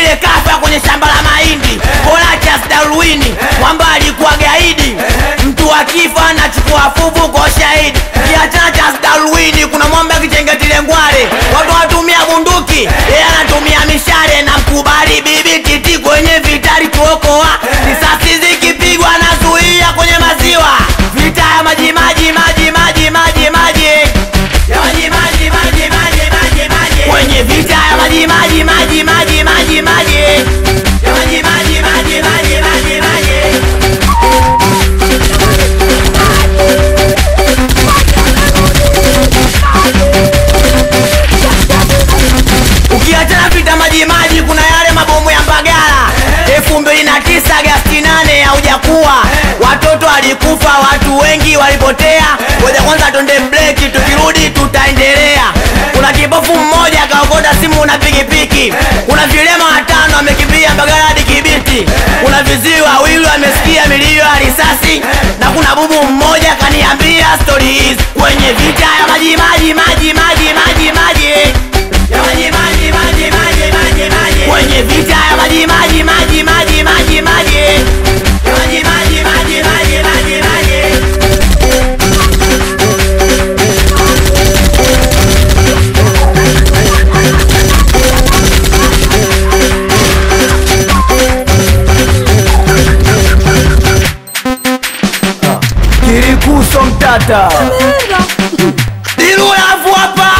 ile kafa kwenye shamba la mahindi Horatius Darwini mwamba alikuwa gaidi mtu akifa anachukua fuvu kwa shahidi kiachana cha Darwini kuna mwamba kichengetile ngwale watu wanatumia bunduki yeye anatumia mishale na mkubali bibi titi kwenye vitari kuokoa risasi zikipigwa anazuia kwenye maziwa vita ya maji maji maji maji maji maji ya maji maji maji maji maji maji kwenye vita ya maji maji maji maji maji maji ya maji maji maji maji maji maji ukiachana vita maji maji kuna yale mabomu ya mbagala elfu mbili na tisa Agasti nane haujakuwa watoto walikufa watu wengi walipotea ngoja kwanza tonde breki tukirudi tutaendelea kuna kipofu mmoja akaokota simu na pikipiki kuna vilema watano wamekimbia mbagala hadi kibiti kuna viziwi wawili wamesikia milio ya risasi na kuna bubu mmoja kaniambia stori hizi kwenye vita ya maji maji maji maji maji maji ya maji maji maji maji maji maji kwenye vita ya maji maji maji maji maji maji ya maji maji maji maji maji maji Kirikuso mtata Dilulafu hapa